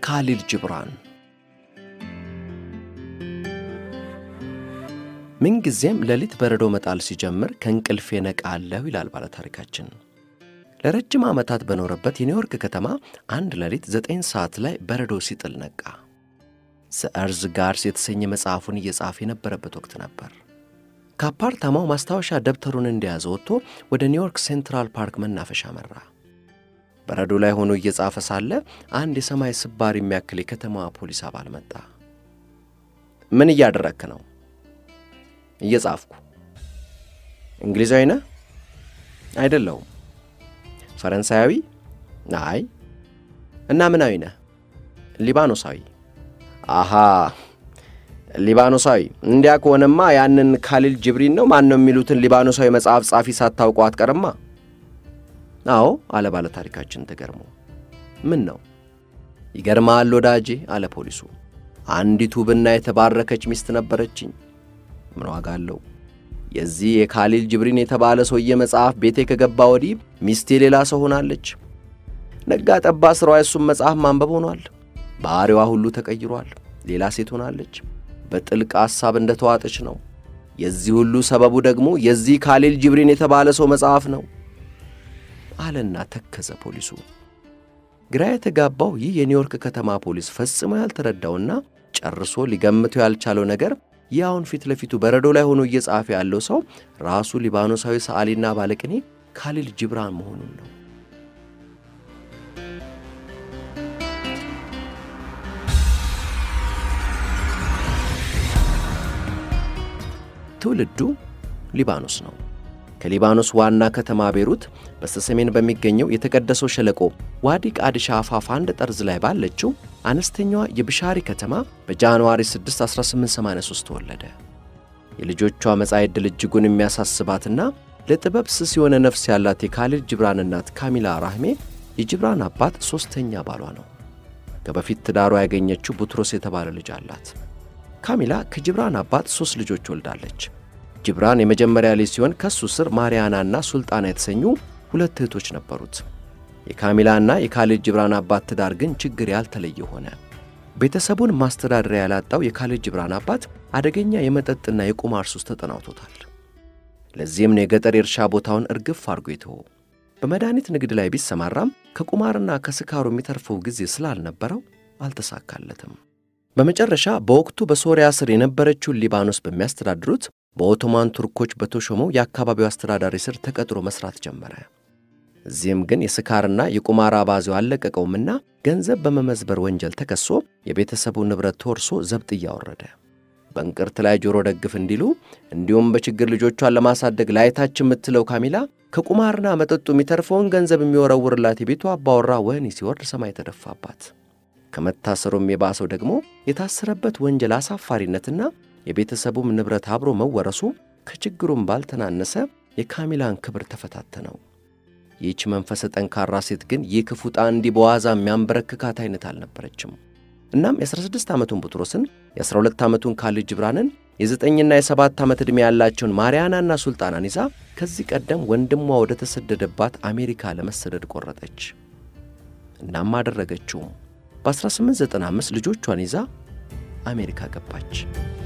ካሊል ጅብራን ምንጊዜም ሌሊት በረዶ መጣል ሲጀምር ከእንቅልፌ ነቃለሁ ይላል ባለታሪካችን። ለረጅም ዓመታት በኖረበት የኒውዮርክ ከተማ አንድ ሌሊት ዘጠኝ ሰዓት ላይ በረዶ ሲጥል ነቃ። ዘእርዝ ጋርስ የተሰኘ መጽሐፉን እየጻፈ የነበረበት ወቅት ነበር። ከአፓርታማው ማስታወሻ ደብተሩን እንደያዘ ወጥቶ ወደ ኒውዮርክ ሴንትራል ፓርክ መናፈሻ መራ። በረዶ ላይ ሆኖ እየጻፈ ሳለ አንድ የሰማይ ስባር የሚያክል የከተማዋ ፖሊስ አባል መጣ። ምን እያደረክ ነው? እየጻፍኩ። እንግሊዛዊ ነህ? አይደለሁም። ፈረንሳያዊ? አይ። እና ምናዊ ነህ? ሊባኖሳዊ። አሃ ሊባኖሳዊ። እንዲያ ከሆነማ ያንን ካሊል ጅብሪን ነው ማን ነው የሚሉትን ሊባኖሳዊ መጽሐፍ ጻፊ ሳታውቀው አትቀርማ። አዎ አለ ባለ ታሪካችን ተገርሞ። ምን ነው? ይገርማል ወዳጄ አለ ፖሊሱ። አንዲት ውብና የተባረከች ሚስት ነበረችኝ። ምን ዋጋ አለው? የዚህ የካሊል ጅብሪን የተባለ ሰውዬ መጽሐፍ ቤቴ ከገባ ወዲህ ሚስቴ ሌላ ሰው ሆናለች። ነጋ ጠባ ሥራዋ የሱም መጽሐፍ ማንበብ ሆኗል። ባሕሪዋ ሁሉ ተቀይሯል። ሌላ ሴት ሆናለች። በጥልቅ ሐሳብ እንደ ተዋጠች ነው። የዚህ ሁሉ ሰበቡ ደግሞ የዚህ ካሊል ጅብሪን የተባለ ሰው መጽሐፍ ነው አለና ተከዘ ፖሊሱ። ግራ የተጋባው ይህ የኒውዮርክ ከተማ ፖሊስ ፈጽሞ ያልተረዳውና ጨርሶ ሊገምተው ያልቻለው ነገር ያውን ፊት ለፊቱ በረዶ ላይ ሆኖ እየጻፈ ያለው ሰው ራሱ ሊባኖሳዊ ሰዓሊና ባለቅኔ ካሊል ጅብራን መሆኑን ነው። ትውልዱ ሊባኖስ ነው። ከሊባኖስ ዋና ከተማ ቤሩት በስተሰሜን በሚገኘው የተቀደሰው ሸለቆ ዋዲ ቃዲሻ አፋፍ አንድ ጠርዝ ላይ ባለችው አነስተኛዋ የብሻሪ ከተማ በጃንዋሪ 6 1883 ተወለደ። የልጆቿ መጻኢ ዕድል እጅጉን የሚያሳስባትና ለጥበብ ስስ የሆነ ነፍስ ያላት የካሊል ጅብራን እናት ካሚላ ራህሜ የጅብራን አባት ሦስተኛ ባሏ ነው። ከበፊት ትዳሯ ያገኘችው ቡትሮስ የተባለ ልጅ አላት። ካሚላ ከጅብራን አባት ሦስት ልጆች ወልዳለች። ጅብራን የመጀመሪያ ልጅ ሲሆን ከሱ ስር ማርያናና ሱልጣና የተሰኙ ሁለት እህቶች ነበሩት። የካሚላና የካሊል ጅብራን አባት ትዳር ግን ችግር ያልተለየ ሆነ። ቤተሰቡን ማስተዳደሪያ ያላጣው የካሊል ጅብራን አባት አደገኛ የመጠጥና የቁማር ሱስ ተጠናውቶታል። ለዚህም ነው የገጠር የእርሻ ቦታውን እርግፍ አድርጎ የተወው። በመድኃኒት ንግድ ላይ ቢሰማራም ከቁማርና ከስካሩ የሚተርፈው ጊዜ ስላልነበረው አልተሳካለትም። በመጨረሻ በወቅቱ በሶሪያ ስር የነበረችውን ሊባኖስ በሚያስተዳድሩት በኦቶማን ቱርኮች በተሾመው የአካባቢው አስተዳዳሪ ስር ተቀጥሮ መሥራት ጀመረ። እዚህም ግን የስካርና የቁማር አባዜው አልለቀቀውምና ገንዘብ በመመዝበር ወንጀል ተከሶ የቤተሰቡ ንብረት ተወርሶ ዘብጥ እያወረደ በእንቅርት ላይ ጆሮ ደግፍ እንዲሉ እንዲሁም በችግር ልጆቿን ለማሳደግ ላይታች የምትለው ካሚላ ከቁማርና መጠጡ የሚተርፈውን ገንዘብ የሚወረውርላት የቤቱ አባወራ ወህኒ ሲወርድ ሰማይ ተደፋባት። ከመታሰሩም የባሰው ደግሞ የታሰረበት ወንጀል አሳፋሪነትና የቤተሰቡም ንብረት አብሮ መወረሱ ከችግሩም ባልተናነሰ የካሚላን ክብር ተፈታተነው። ይህች መንፈሰ ጠንካራ ሴት ግን ይህ ክፉ ዕጣ እንዲህ በዋዛ የሚያንበረክካት አይነት አልነበረችም። እናም የ16 ዓመቱን ቡጥሮስን፣ የ12 ዓመቱን ካሊል ጅብራንን፣ የዘጠኝና የሰባት ዓመት ዕድሜ ያላቸውን ማርያናና ሱልጣናን ይዛ ከዚህ ቀደም ወንድሟ ወደ ተሰደደባት አሜሪካ ለመሰደድ ቆረጠች። እናም አደረገችውም። በ1895 ልጆቿን ይዛ አሜሪካ ገባች።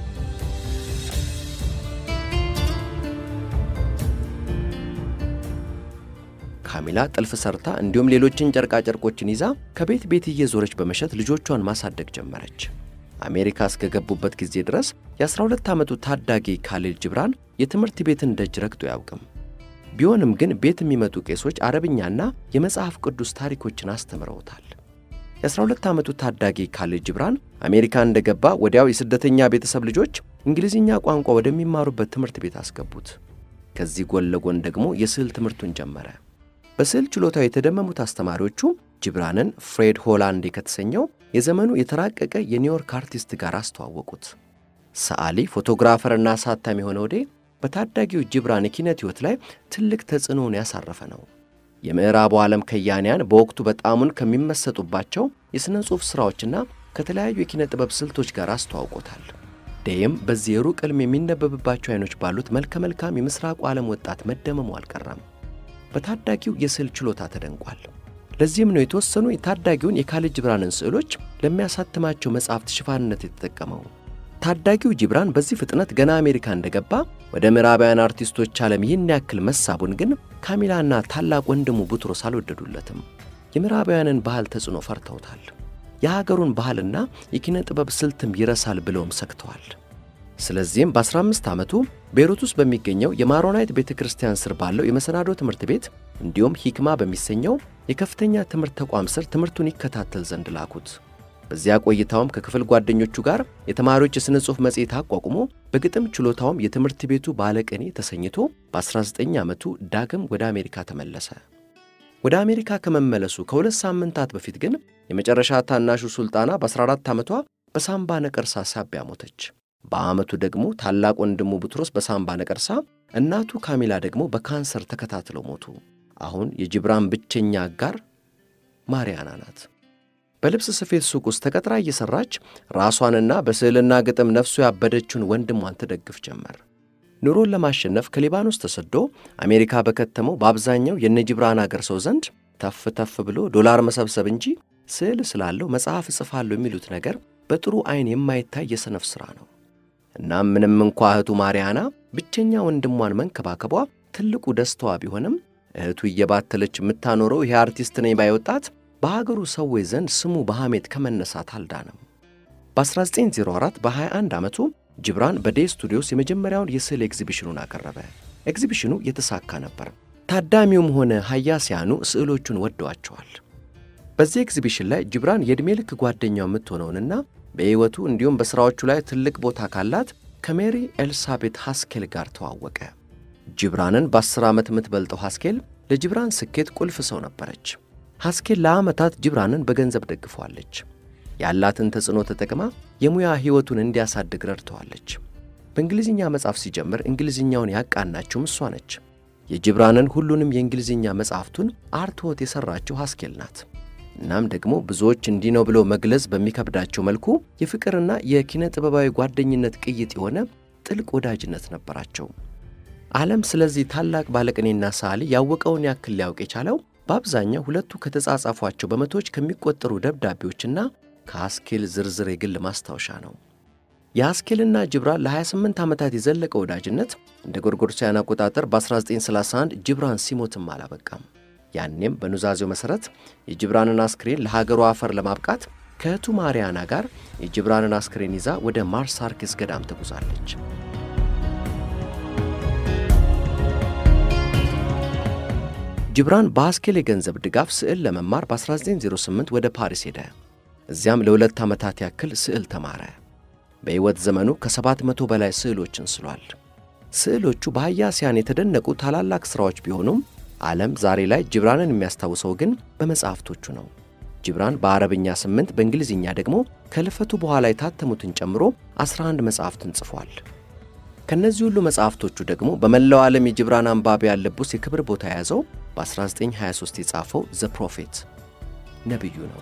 ካሚላ ጥልፍ ሰርታ እንዲሁም ሌሎችን ጨርቃጨርቆችን ይዛ ከቤት ቤት እየዞረች በመሸጥ ልጆቿን ማሳደግ ጀመረች። አሜሪካ እስከገቡበት ጊዜ ድረስ የ12 ዓመቱ ታዳጊ ካሊል ጅብራን የትምህርት ቤትን ደጅ ረግጦ አያውቅም። ቢሆንም ግን ቤት የሚመጡ ቄሶች አረብኛና የመጽሐፍ ቅዱስ ታሪኮችን አስተምረውታል። የ12 ዓመቱ ታዳጊ ካሊል ጅብራን አሜሪካ እንደገባ ወዲያው የስደተኛ ቤተሰብ ልጆች እንግሊዝኛ ቋንቋ ወደሚማሩበት ትምህርት ቤት አስገቡት። ከዚህ ጎን ለጎን ደግሞ የስዕል ትምህርቱን ጀመረ። በስዕል ችሎታው የተደመሙት አስተማሪዎቹ ጅብራንን ፍሬድ ሆላንዴ ከተሰኘው የዘመኑ የተራቀቀ የኒውዮርክ አርቲስት ጋር አስተዋወቁት። ሰዓሊ ፎቶግራፈርና አሳታሚ የሆነ ወዴ በታዳጊው ጅብራን የኪነት ሕይወት ላይ ትልቅ ተጽዕኖውን ያሳረፈ ነው። የምዕራቡ ዓለም ከያንያን በወቅቱ በጣሙን ከሚመሰጡባቸው የሥነ ጽሑፍ ሥራዎችና ከተለያዩ የኪነ ጥበብ ስልቶች ጋር አስተዋውቆታል። ዴይም በዚህ የሩቅ ዕልም የሚነበብባቸው አይኖች ባሉት መልከ መልካም የምሥራቁ ዓለም ወጣት መደመሙ አልቀረም። በታዳጊው የስዕል ችሎታ ተደንቋል። ለዚህም ነው የተወሰኑ የታዳጊውን የካሊድ ጂብራንን ስዕሎች ለሚያሳትማቸው መጽሐፍት ሽፋንነት የተጠቀመው። ታዳጊው ጂብራን በዚህ ፍጥነት ገና አሜሪካ እንደገባ ወደ ምዕራባውያን አርቲስቶች ዓለም ይህን ያክል መሳቡን ግን ካሚላና ታላቅ ወንድሙ ቡትሮስ አልወደዱለትም። የምዕራባውያንን ባህል ተጽዕኖ ፈርተውታል። የሀገሩን ባህልና የኪነ ጥበብ ስልትም ይረሳል ብለውም ሰግተዋል። ስለዚህም በ15 ዓመቱ ቤይሩት ውስጥ በሚገኘው የማሮናይት ቤተ ክርስቲያን ስር ባለው የመሰናዶ ትምህርት ቤት እንዲሁም ሂክማ በሚሰኘው የከፍተኛ ትምህርት ተቋም ስር ትምህርቱን ይከታተል ዘንድ ላኩት። በዚያ ቆይታውም ከክፍል ጓደኞቹ ጋር የተማሪዎች የሥነ ጽሑፍ መጽሔት አቋቁሞ በግጥም ችሎታውም የትምህርት ቤቱ ባለቅኔ ተሰኝቶ በ19 ዓመቱ ዳግም ወደ አሜሪካ ተመለሰ። ወደ አሜሪካ ከመመለሱ ከሁለት ሳምንታት በፊት ግን የመጨረሻ ታናሹ ሱልጣና በ14 ዓመቷ በሳምባ ነቀርሳ ሳቢያ ሞተች። በዓመቱ ደግሞ ታላቅ ወንድሙ ቡትሮስ በሳምባ ነቀርሳ፣ እናቱ ካሚላ ደግሞ በካንሰር ተከታትለው ሞቱ። አሁን የጂብራን ብቸኛ አጋር ማሪያና ናት። በልብስ ስፌት ሱቅ ውስጥ ተቀጥራ እየሠራች ራሷንና በስዕልና ግጥም ነፍሱ ያበደችውን ወንድሟን ትደግፍ ጀመር። ኑሮን ለማሸነፍ ከሊባኖስ ተሰዶ አሜሪካ በከተመው በአብዛኛው የነ ጂብራን አገር ሰው ዘንድ ተፍ ተፍ ብሎ ዶላር መሰብሰብ እንጂ ስዕል ስላለው መጽሐፍ እጽፋለሁ የሚሉት ነገር በጥሩ ዐይን የማይታይ የሰነፍ ሥራ ነው። እናም ምንም እንኳ እህቱ ማሪያና ብቸኛ ወንድሟን መንከባከቧ ትልቁ ደስታዋ ቢሆንም እህቱ እየባተለች የምታኖረው ይሄ አርቲስት ነኝ ባይ ወጣት በሀገሩ ሰዎች ዘንድ ስሙ በሐሜት ከመነሳት አልዳነም። በ1904 በ21 ዓመቱ ጂብራን በዴይ ስቱዲዮስ የመጀመሪያውን የስዕል ኤግዚቢሽኑን አቀረበ። ኤግዚቢሽኑ የተሳካ ነበር። ታዳሚውም ሆነ ሀያሲያኑ ስዕሎቹን ወደዋቸዋል። በዚህ ኤግዚቢሽን ላይ ጂብራን የዕድሜ ልክ ጓደኛው የምትሆነውንና በሕይወቱ እንዲሁም በሥራዎቹ ላይ ትልቅ ቦታ ካላት ከሜሪ ኤልሳቤት ሃስኬል ጋር ተዋወቀ። ጂብራንን በ10 ዓመት የምትበልጠው ሃስኬል ለጂብራን ስኬት ቁልፍ ሰው ነበረች። ሃስኬል ለዓመታት ጂብራንን በገንዘብ ደግፈዋለች። ያላትን ተጽዕኖ ተጠቅማ የሙያ ሕይወቱን እንዲያሳድግ ረድተዋለች። በእንግሊዝኛ መጽሐፍ ሲጀምር እንግሊዝኛውን ያቃናችውም እሷ ነች። የጂብራንን ሁሉንም የእንግሊዝኛ መጽሐፍቱን አርትዖት የሠራችው ሃስኬል ናት። እናም ደግሞ ብዙዎች እንዲህ ነው ብሎ መግለጽ በሚከብዳቸው መልኩ የፍቅርና የኪነ ጥበባዊ ጓደኝነት ቅይጥ የሆነ ጥልቅ ወዳጅነት ነበራቸው። ዓለም ስለዚህ ታላቅ ባለቅኔና ሰዓሊ ያወቀውን ያክል ሊያውቅ የቻለው በአብዛኛው ሁለቱ ከተጻጻፏቸው በመቶዎች ከሚቆጠሩ ደብዳቤዎችና ከሃስኬል ዝርዝር የግል ማስታወሻ ነው። የሃስኬልና ጂብራን ለ28 ዓመታት የዘለቀ ወዳጅነት እንደ ጎርጎሮሳውያን አቆጣጠር በ1931 ጂብራን ሲሞትም አላበቃም። ያኔም በኑዛዜው መሠረት የጂብራንን አስክሬን ለሀገሩ አፈር ለማብቃት ከእህቱ ማሪያና ጋር የጂብራንን አስክሬን ይዛ ወደ ማርሳርኬስ ገዳም ተጉዛለች። ጂብራን በሃስኬል የገንዘብ ድጋፍ ስዕል ለመማር በ1908 ወደ ፓሪስ ሄደ። እዚያም ለሁለት ዓመታት ያክል ስዕል ተማረ። በሕይወት ዘመኑ ከሰባት መቶ በላይ ስዕሎችን ስሏል። ስዕሎቹ በሀያሲያን የተደነቁ ታላላቅ ሥራዎች ቢሆኑም ዓለም ዛሬ ላይ ጂብራንን የሚያስታውሰው ግን በመጽሐፍቶቹ ነው። ጂብራን በአረብኛ ስምንት በእንግሊዝኛ ደግሞ ከልፈቱ በኋላ የታተሙትን ጨምሮ 11 መጽሐፍትን ጽፏል። ከእነዚህ ሁሉ መጽሐፍቶቹ ደግሞ በመላው ዓለም የጂብራን አንባቢያን ልብ ውስጥ የክብር ቦታ የያዘው በ1923 የጻፈው ዘ ፕሮፌት ነቢዩ ነው።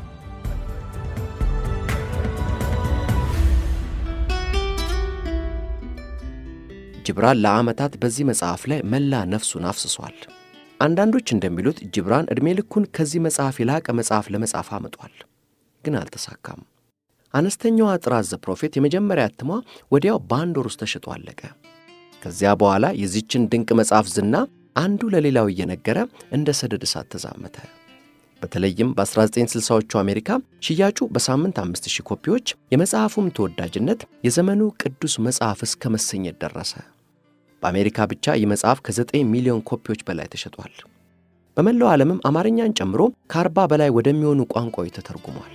ጂብራን ለዓመታት በዚህ መጽሐፍ ላይ መላ ነፍሱን አፍስሷል። አንዳንዶች እንደሚሉት ጂብራን ዕድሜ ልኩን ከዚህ መጽሐፍ የላቀ መጽሐፍ ለመጻፍ አምጧል፣ ግን አልተሳካም። አነስተኛዋ ጥራዝ ዘ ፕሮፌት የመጀመሪያ እትሟ ወዲያው በአንድ ወር ውስጥ ተሽጦ አለቀ። ከዚያ በኋላ የዚችን ድንቅ መጽሐፍ ዝና አንዱ ለሌላው እየነገረ እንደ ሰደድ እሳት ተዛመተ። በተለይም በ1960ዎቹ አሜሪካ ሽያጩ በሳምንት 5000 ኮፒዎች፣ የመጽሐፉም ተወዳጅነት የዘመኑ ቅዱስ መጽሐፍ እስከ መሰኘት ደረሰ። በአሜሪካ ብቻ ይህ መጽሐፍ ከ9 ሚሊዮን ኮፒዎች በላይ ተሸጧል። በመላው ዓለምም አማርኛን ጨምሮ ከ40 በላይ ወደሚሆኑ ቋንቋዎች ተተርጉሟል።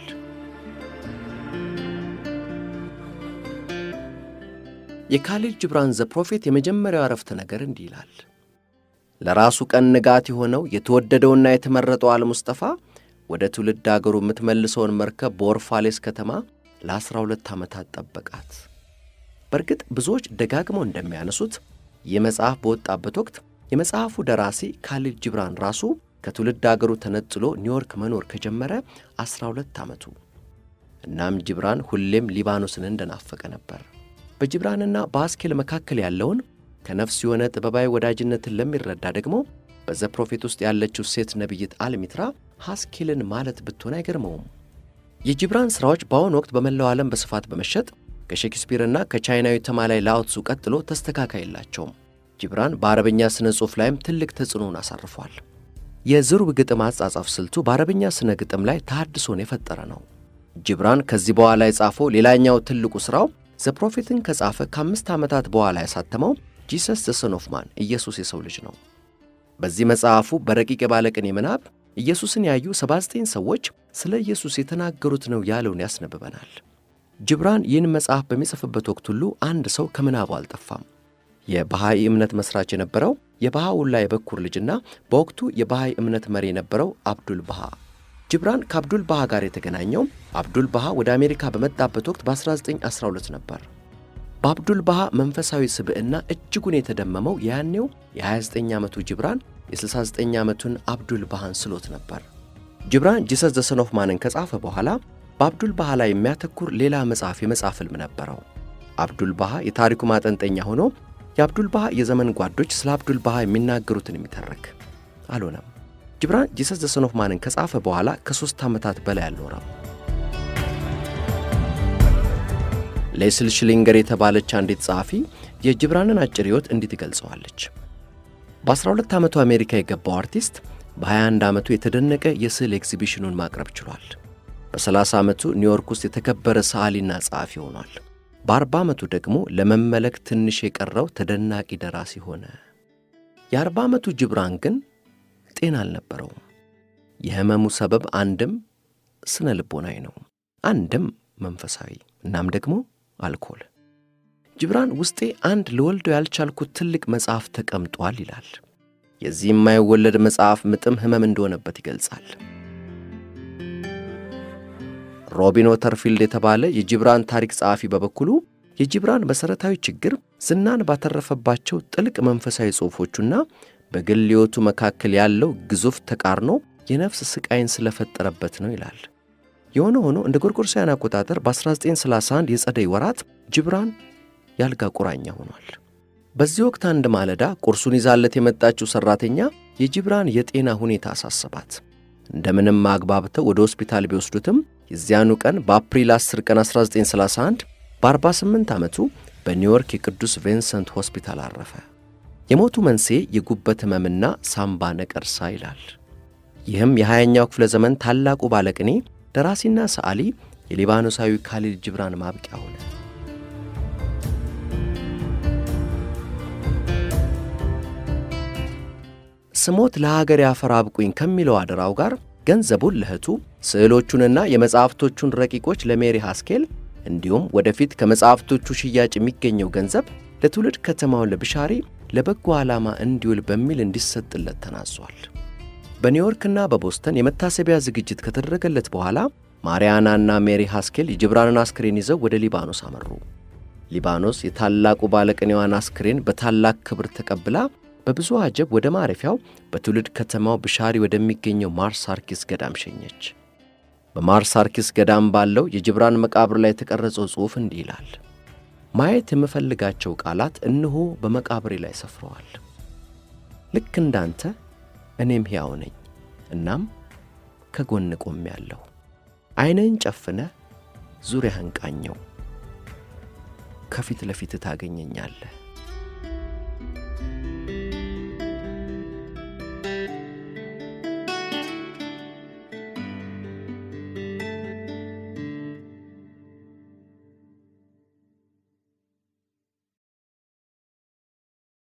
የካሊድ ጂብራን ዘ ፕሮፌት የመጀመሪያው አረፍተ ነገር እንዲህ ይላል። ለራሱ ቀን ንጋት የሆነው የተወደደውና የተመረጠው አልሙስጠፋ ወደ ትውልድ አገሩ የምትመልሰውን መርከብ በኦርፋሌስ ከተማ ለአስራ ሁለት ዓመታት ጠበቃት። በእርግጥ ብዙዎች ደጋግመው እንደሚያነሱት ይህ መጽሐፍ በወጣበት ወቅት የመጽሐፉ ደራሲ ካሊድ ጂብራን ራሱ ከትውልድ አገሩ ተነጥሎ ኒውዮርክ መኖር ከጀመረ 12 ዓመቱ። እናም ጂብራን ሁሌም ሊባኖስን እንደናፈቀ ነበር። በጂብራንና በሃስኬል መካከል ያለውን ከነፍስ የሆነ ጥበባዊ ወዳጅነትን ለሚረዳ ደግሞ በዘ ፕሮፌት ውስጥ ያለችው ሴት ነቢይት አልሚትራ ሃስኬልን ማለት ብትሆን አይገርመውም። የጂብራን ሥራዎች በአሁኑ ወቅት በመላው ዓለም በስፋት በመሸጥ ከሼክስፒርና ከቻይናዊ ተማላይ ላኦትሱ ቀጥሎ ተስተካካይ የላቸውም። ጂብራን በአረበኛ ሥነ ጽሑፍ ላይም ትልቅ ተጽዕኖን አሳርፏል። የዝሩብ ግጥም አጻጻፍ ስልቱ በአረበኛ ሥነ ግጥም ላይ ተሐድሶን የፈጠረ ነው። ጂብራን ከዚህ በኋላ የጻፈው ሌላኛው ትልቁ ሥራው ዘ ፕሮፌትን ከጻፈ ከአምስት ዓመታት በኋላ ያሳተመው ጂሰስ ዘ ሰን ኦፍ ማን ኢየሱስ የሰው ልጅ ነው። በዚህ መጽሐፉ በረቂቅ የባለቅኔ ምናብ ኢየሱስን ያዩ 79 ሰዎች ስለ ኢየሱስ የተናገሩት ነው ያለውን ያስነብበናል። ጂብራን ይህን መጽሐፍ በሚጽፍበት ወቅት ሁሉ አንድ ሰው ከምናቡ አልጠፋም። የባሃይ እምነት መስራች የነበረው የባሃውላ የበኩር ልጅና በወቅቱ የባሃይ እምነት መሪ የነበረው አብዱል ባሃ። ጂብራን ከአብዱል ባሃ ጋር የተገናኘው አብዱል ባሃ ወደ አሜሪካ በመጣበት ወቅት በ1912 ነበር። በአብዱል ባሃ መንፈሳዊ ስብዕና እጅጉን የተደመመው ያኔው የ29 ዓመቱ ጂብራን የ69 ዓመቱን አብዱል ባሃን ስሎት ነበር። ጂብራን ጂሰስ ዘ ሰን ኦፍ ማንን ከጻፈ በኋላ በአብዱል ባሃ ላይ የሚያተኩር ሌላ መጽሐፍ የመጽሐፍ ሕልም ነበረው። አብዱል ባሃ የታሪኩ ማጠንጠኛ ሆኖ የአብዱል ባሃ የዘመን ጓዶች ስለ አብዱል ባሃ የሚናገሩትን የሚተርክ አልሆነም። ጂብራን ጂሰስ ዘ ሰን ኦፍ ማንን ከጻፈ በኋላ ከሦስት ዓመታት በላይ አልኖረም። ሌስል ሽሊንገር የተባለች አንዲት ጸሐፊ የጂብራንን አጭር ሕይወት እንዲህ ትገልጸዋለች። በ12 ዓመቱ አሜሪካ የገባው አርቲስት በ21 ዓመቱ የተደነቀ የስዕል ኤግዚቢሽኑን ማቅረብ ችሏል። በ30 ዓመቱ ኒውዮርክ ውስጥ የተከበረ ሰዓሊና ጸሐፊ ሆኗል። በ40 ዓመቱ ደግሞ ለመመለክ ትንሽ የቀረው ተደናቂ ደራሲ ሆነ። የ40 ዓመቱ ጂብራን ግን ጤና አልነበረውም። የሕመሙ ሰበብ አንድም ስነ ልቦናዊ ነው፣ አንድም መንፈሳዊ፣ እናም ደግሞ አልኮል። ጂብራን ውስጤ አንድ ልወልደው ያልቻልኩት ትልቅ መጽሐፍ ተቀምጧል ይላል። የዚህ የማይወለድ መጽሐፍ ምጥም ሕመም እንደሆነበት ይገልጻል። ሮቢን ወተርፊልድ የተባለ የጂብራን ታሪክ ጸሐፊ በበኩሉ የጂብራን መሠረታዊ ችግር ዝናን ባተረፈባቸው ጥልቅ መንፈሳዊ ጽሑፎቹና በግል ሕይወቱ መካከል ያለው ግዙፍ ተቃርኖ የነፍስ ስቃይን ስለፈጠረበት ነው ይላል። የሆነ ሆኖ እንደ ጎርጎሮሳውያን አቆጣጠር በ1931 የጸደይ ወራት ጂብራን ያልጋ ቁራኛ ሆኗል። በዚህ ወቅት አንድ ማለዳ ቁርሱን ይዛለት የመጣችው ሠራተኛ የጂብራን የጤና ሁኔታ አሳሰባት። እንደምንም አግባብተው ወደ ሆስፒታል ቢወስዱትም የዚያኑ ቀን በአፕሪል 10 ቀን 1931 በ48 ዓመቱ በኒውዮርክ የቅዱስ ቪንሰንት ሆስፒታል አረፈ። የሞቱ መንስኤ የጉበት ሕመምና ሳምባ ነቀርሳ ይላል። ይህም የ20ኛው ክፍለ ዘመን ታላቁ ባለቅኔ ደራሲና ሰዓሊ የሊባኖሳዊ ካሊል ጂብራን ማብቂያ ሆነ። ስሞት ለሀገር ያፈር አብቁኝ ከሚለው አደራው ጋር ገንዘቡን ለእህቱ ስዕሎቹንና የመጻሕፍቶቹን ረቂቆች ለሜሪ ሃስኬል እንዲሁም ወደፊት ከመጻሕፍቶቹ ሽያጭ የሚገኘው ገንዘብ ለትውልድ ከተማውን ለብሻሪ ለበጎ ዓላማ እንዲውል በሚል እንዲሰጥለት ተናዟል። በኒውዮርክና በቦስተን የመታሰቢያ ዝግጅት ከተደረገለት በኋላ ማሪያናና ሜሪ ሃስኬል የጂብራንን አስክሬን ይዘው ወደ ሊባኖስ አመሩ። ሊባኖስ የታላቁ ባለቅኔዋን አስክሬን በታላቅ ክብር ተቀብላ በብዙ አጀብ ወደ ማረፊያው በትውልድ ከተማው ብሻሪ ወደሚገኘው ማርሳርኪስ ገዳም ሸኘች። በማርሳርኪስ ገዳም ባለው የጂብራን መቃብር ላይ የተቀረጸው ጽሑፍ እንዲህ ይላል። ማየት የምፈልጋቸው ቃላት እነሆ በመቃብሬ ላይ ሰፍረዋል። ልክ እንዳንተ እኔም ሕያው ነኝ፣ እናም ከጎን ቆሜያለሁ። ዐይንህን ጨፍነህ ዙሪያህን ቃኘው፣ ከፊት ለፊት ታገኘኛለህ።